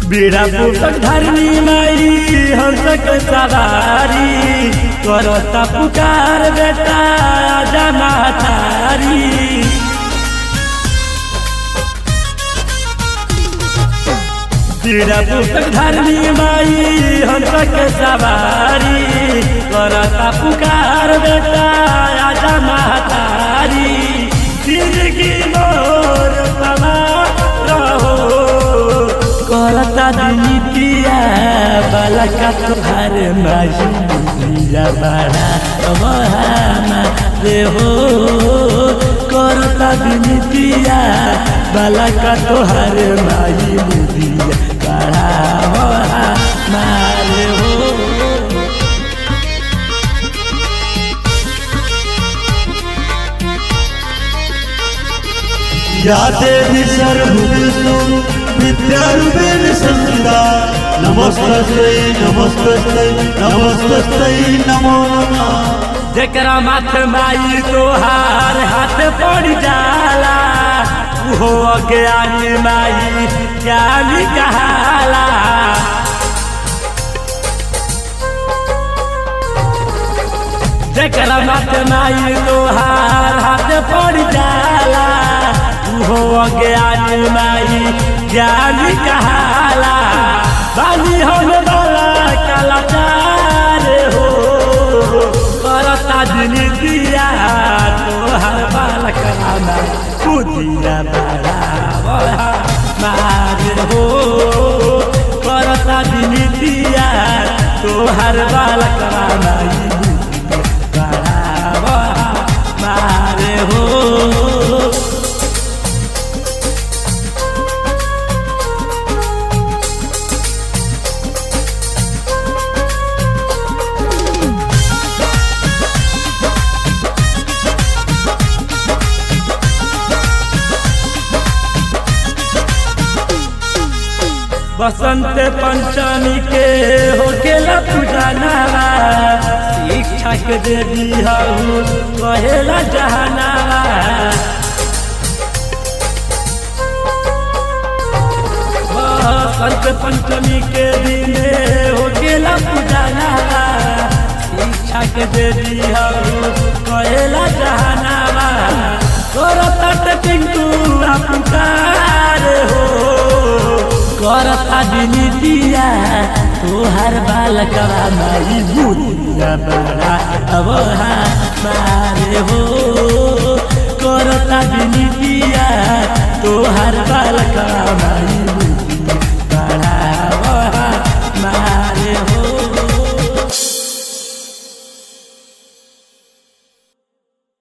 बेड़ा पुस्तक धरनी माई हंसक सवारी करता पुकार बेटा आजा मातारी बेड़ा पुस्तक धरनी माई हंसक सवारी करता पुकार बेटा आजा मातारी जिंदगी मोर समा रहो करता दिनितिया बालका तोहार माजिया बड़ा वहाना रे हो करता दिनितिया बालका तोहार माई मुदिया बड़ा वहाना रे हो या देवी सर्वभूतेषु विद्यारूपेण संस्थिता नमस्तस्यै नमस्तस्यै नमस्तस्यै नमो नमः जकरा माथ माई तोहार हाथ पड़ जाला हो अज्ञानी माई ज्ञानी कहाला जकरा माथ माई तोहार हाथ पड़ जाला हो अज्ञानी माई ज्ञानी कहाला बानी हम वाला कलाकार हो करता दिन दिया तोहर बालक रामा कुदिया बड़ा मार हो करता दिन दिया तोहर बालक रामा बड़ा मार हो बसंत पंचमी के होकेला पूजनावा शिक्षा के देवी हऊ कहेला जहनावा बसंत पंचमी के दिने होकेला पूजनावा शिक्षा के देवी हऊ कहेला जहनावा करत टिंकू पुकार हो करता दिनितिया तोहर बालकवा माई बुदिया बड़ा अब मारे हो करता दिनितिया तोहर बालकवा माई